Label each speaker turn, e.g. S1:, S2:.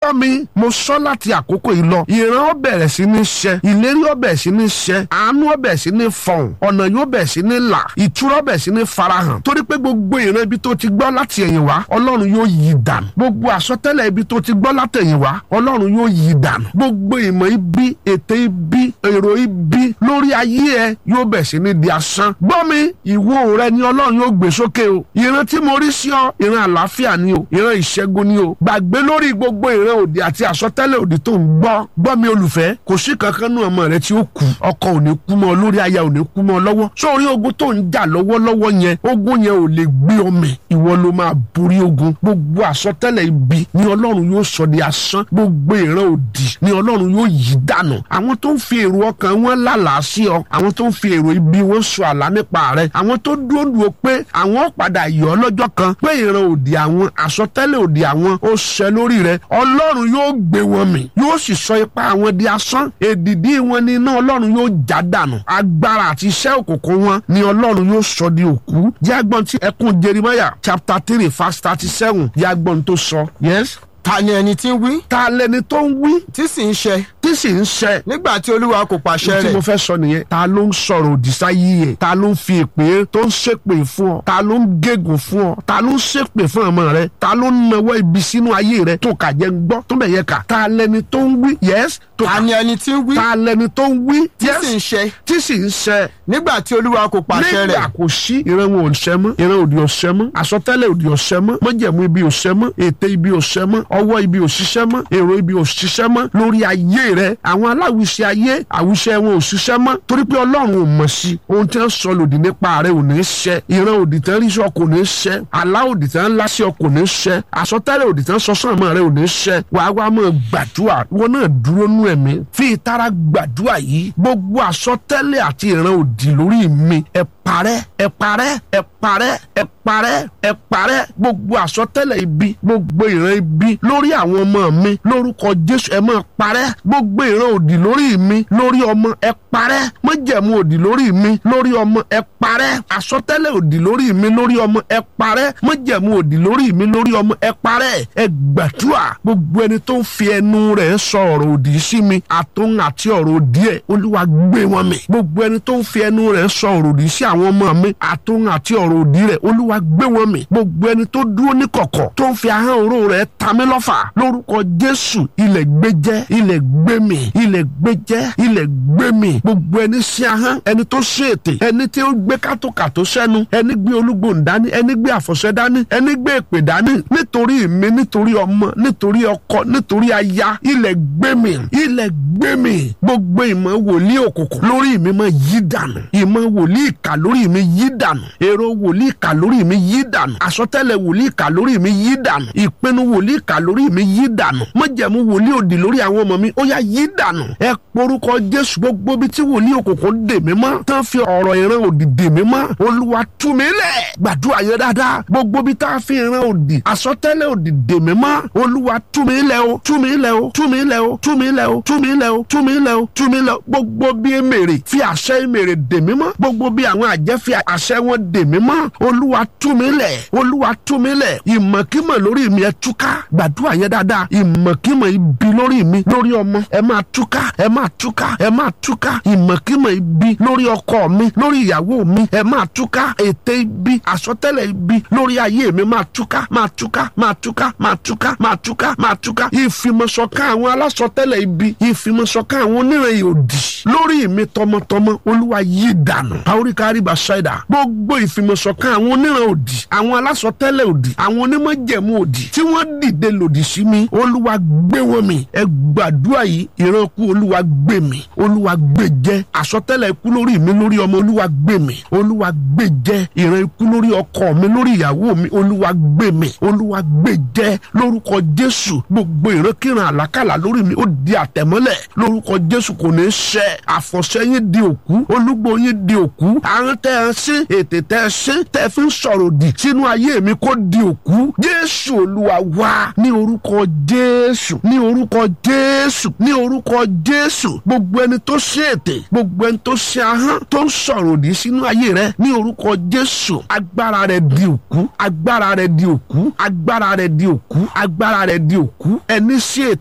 S1: gbọ́ mi mo sọ láti àkókò yìí lọ ìran ó bẹ̀rẹ̀ sí ní ṣẹ ìlérí ó bẹ̀rẹ̀ sí ní ṣẹ àánú ó bẹ̀rẹ̀ sí ní fọ̀hún ọ̀nà yóò bẹ̀rẹ̀ sí ní là ìtura ó bẹ̀rẹ̀ sí ní farahàn torí pé gbogbo ìran ibi tó ti gbọ́ láti ẹ̀yìn wá ọlọ́run yóò yí dànù gbogbo àsọtẹ́lẹ̀ ibi tó ti gbọ́ látẹ̀yìn wá ọlọ́run yóò yí dànù gbogbo ìmọ̀ ibi ète ibi èrò ibi lórí ayé ẹ yóò bẹ̀rẹ̀ sí ní di asán gbọ́ mi ìwo rẹ ni ọlọ́run yóò gbé sókè o ìran tí mo rí sí ọ ìran àlàáfíà ni o ìran ìṣẹ́gun ni o gbàgbé lórí gbogbo ìran òdì àti àsọtẹ́lẹ̀ òdì tó ń gbọ́ gbọ́ mi olùfẹ́ kò sí kankan nù ọmọ rẹ tí ó kú ọkọ ò ní kú mọ́ lórí aya ò ní kú mọ́ lọ́wọ́ sórí ogun tó ń jà lọ́wọ́lọ́wọ́ yẹn ogun yẹn ò lè gbé ọmọ ìwọ ló máa borí ogun gbogbo àsọtẹ́lẹ̀ ibi ni ọlọ́run yóò sọ di asán gbogbo ìran òdì ni ọlọ́run yóò yí dànù àwọn tó ń fi èrò ọkàn wọn lálàá sí ọ àwọn tó ń fi èrò ibi wọn sọ àlá nípa rẹ àwọn tó dúró dúró pé àwọn padà yọ ọ lọ́jọ́ kan pé ìran òdì àwọn àsọtẹ́lẹ̀ òdì àwọn ó ṣẹ lórí rẹ ọlọ́run yóò gbé wọn mì yóò sì sọ ipá àwọn di asán èdìdí wọn ni iná ọlọ́run yóò já dànù agbára àti iṣẹ́ òkùnkùn wọn ni ọlọ́run yóò sọ di òkú jẹ́ agbọ́n tí ẹkún Jeremiah chapter three verse thirty seven jẹ́ agbọ́n tó sọ yes
S2: ta ni ẹni tí ń wí
S1: ta lẹni tó ń wí
S2: tí sì ń ṣẹ
S1: tí sì ń ṣẹ
S2: nígbà tí olúwa kò pàṣẹ
S1: tí mo
S2: rẹ̀
S1: fẹ́ sọ nìyẹn ta ló ń sọ̀rọ̀ òdì sáyé ẹ̀ ta ló ń fi èpè tó ń ṣépè fún ọ ta ló ń gégùn fún ọ ta ló ń ṣépè fún ọmọ rẹ ta ló ń nawọ́ ibi sínú ayé rẹ tó kà jẹ́ ń gbọ́ tó bẹ̀ yẹ kà ta lẹni tó ń wí yes tó
S2: ta
S1: kà
S2: ni ẹni tí ń wí
S1: ta lẹni tó ń wí
S2: tí
S1: yes
S2: sì ń ṣẹ
S1: tí sì ń ṣẹ
S2: nígbà tí olúwa kò pàṣẹ
S1: nígbà
S2: rẹ̀
S1: kò sí ìran wọn ò ṣẹ mọ́ ìran òdì ò ṣẹ mọ́ àsọtẹ́lẹ̀ òdì ò ṣẹ mọ́ májẹ̀mú ibi ò ṣẹ mọ́ ète ibi ò ṣẹ mọ́ ọwọ́ ibi ò ṣiṣẹ́ mọ́ èrò ibi ò ṣiṣẹ́ mọ́ lórí ayé rẹ àwọn aláwìṣẹ ayé àwìṣẹ wọn ò ṣiṣẹ́ mọ́ torí pé ọlọ́run ò mọ̀ sí ohun tí wọ́n sọ lòdì nípa rẹ ò ní ṣẹ ìran òdì tán rí sọ kò ní ṣẹ àlá òdì tán lá sí ọ kò ní ṣẹ àsọtẹ́lẹ̀ òdì tán sọ sàn mọ́ rẹ ò ní ṣẹ wàá wá mọ́ gbàdúrà wọn náà dúró nú ẹ̀mí fi ìtara gbàdúrà yìí gbogbo àsọtẹ́lẹ̀ àti ìran òdì lórí mi ẹ parẹ́ ẹ parẹ́ ẹ parẹ́ ẹ parẹ́ ẹ parẹ́ gbogbo àsọtẹ́lẹ̀ ibi gbogbo ìran ibi lórí àwọn ọmọ mi lórúkọ jésù ẹ máa parẹ́ gbogbo ìran òdì lórí mi lórí ọmọ ẹ parẹ́ májẹ̀mú òdì lórí mi lórí ọmọ ẹ parẹ́ àsọtẹ́lẹ̀ òdì lórí mi lórí ọmọ ẹ parẹ́ májẹ̀mú òdì lórí mi lórí ọmọ ẹ parẹ́ ẹ gbàdúrà gbogbo ẹni tó ń fi ẹnu rẹ̀ sọ ọ̀rọ̀ òdì sí mi àtòun àti ọ̀rọ̀ òdì ẹ̀ olúwa gbé wọn mì gbogbo ẹni tó ń fi ẹnu rẹ̀ sọ ọ̀rọ̀ òdì sí àwọn ọmọ mi àtòun àti ọ̀rọ̀ òdì rẹ̀ olúwa gbé wọn mì gbogbo ẹni tó dúró ní kọ̀kọ̀ tó ń fi ahọ́n oró rẹ̀ ta mí lọ́fà lórúkọ jésù ilẹ̀ gbẹjẹ́ ilẹ̀ gbẹmì ilẹ̀ gbẹjẹ́ ilẹ̀ gbẹmì gbogbo ẹni sí ahọ́n ẹni tó ṣe ètè ẹni tí ó gbé kátókàtó sẹ́nu ẹni gbé olúgbòhùn dání ẹni gbé àfọ̀ṣẹ dání ẹni gbé èpè dání nítorí mi nítorí ọmọ nítorí ọkọ nítorí aya ilẹ̀ gbẹmì ilẹ̀ gbẹmì gbogbo ìmọ̀ wòlíì òkùnkùn lórí mi máa yí dànù ìmọ̀ wòlíì ìkà lórí mi yí dànù èrò wòlíì ìkà lórí mi yí dànù àsọtẹ́lẹ̀ wòlíì ìkà lórí mi yí dànù ìpinnu wòlíì ìkà lórí mi yí dànù májẹ̀mú wòlíì òdì lórí àwọn ọmọ mi ó yá yí dànù ẹ porúkọ jésù gbogbo bí tí wòlíì òkùnkùn dè mí mọ́ tán fi ọ̀rọ̀ ìran òdì dè mí mọ́ olúwa tú mi lẹ̀ gbàdúrà yẹn dáadáa gbogbo bí tá a fi ìran òdì àsọtẹ́lẹ̀ òdì dè mí mọ́ olúwa tú mi lẹ̀ o tú mi lẹ̀ o tú mi lẹ̀ o tú mi lẹ̀ o tú mi lẹ̀ o tú mi lẹ̀ o tú mi lẹ̀ o gbogbo bí èmèrè fi àṣẹ èmèrè dè mí mọ́ gbogbo bí àwọn àjẹ́ fi àṣẹ wọn dè mí mọ́ olúwa tú mi lẹ̀ olúwa tú mi lẹ̀ ìmọ̀kímọ̀ lórí mi ẹ túká gbàdúrà yẹn dáadáa ìmọ̀kímọ̀ ibi lórí mi lórí ọmọ ẹ máa túká ẹ máa túká ẹ máa túká ìmọ̀kímọ̀ ibi lórí ọkọ mi lórí ìyàwó mi ẹ máa túká ète ibi àsọtẹ́lẹ̀ ibi lórí ayé mi máa túká máa túká máa túká máa túká máa túká máa túká ìfìmọ̀ṣọ̀kan àwọn alásọtẹ́lẹ̀ ibi ìfìmọ̀ṣọ̀kan àwọn oníran òdì lórí mi tọmọtọmọ olúwa yí dànù àoríkàrí bàṣẹ́dà gbogbo ìfìmọ̀ṣọ̀kan àwọn oníran òdì àwọn alásọtẹ́lẹ̀ òdì àwọn onímọ̀jẹ̀mú òdì tí wọ́n dìde lòdì sí mi olúwa gbé wọn mì ẹ gbàdúrà yìí ìrànkú olúwa gbé mi olúwa gbé jẹ àsọtẹ́lẹ̀ ikú lórí mi lórí ọmọ olúwa gbé mi olúwa gbé jẹ ìran ikú lórí ọkọ mi lórí ìyàwó mi olúwa gbé mi olúwa gbé jẹ lórúkọ jésù gbogbo ìrankíran àlákàlà lórí mi ó di àtẹ̀mọ́lẹ̀ lórúkọ jésù kò ní ṣẹ àfọ̀ṣẹ yín di òkú olúgbò yín di òkú àrùn tẹ ẹ sí ètè tẹ ẹ sí tẹ fi ń sọ̀rọ̀ òdì sínú ayé mi kó di òkú jésù olúwa wá ní orúkọ jésù ní orúkọ jésù ní orúkọ jésù gbogbo ẹni tó ṣe ètè gbogbo ẹni tó ṣe ahọ́n tó ń sọ̀rọ̀ òdì sínú ayé rẹ ní orúkọ jésù agbára rẹ di òkú agbára rẹ di òkú agbára rẹ di òkú agbára rẹ di òkú ẹni ṣe ètè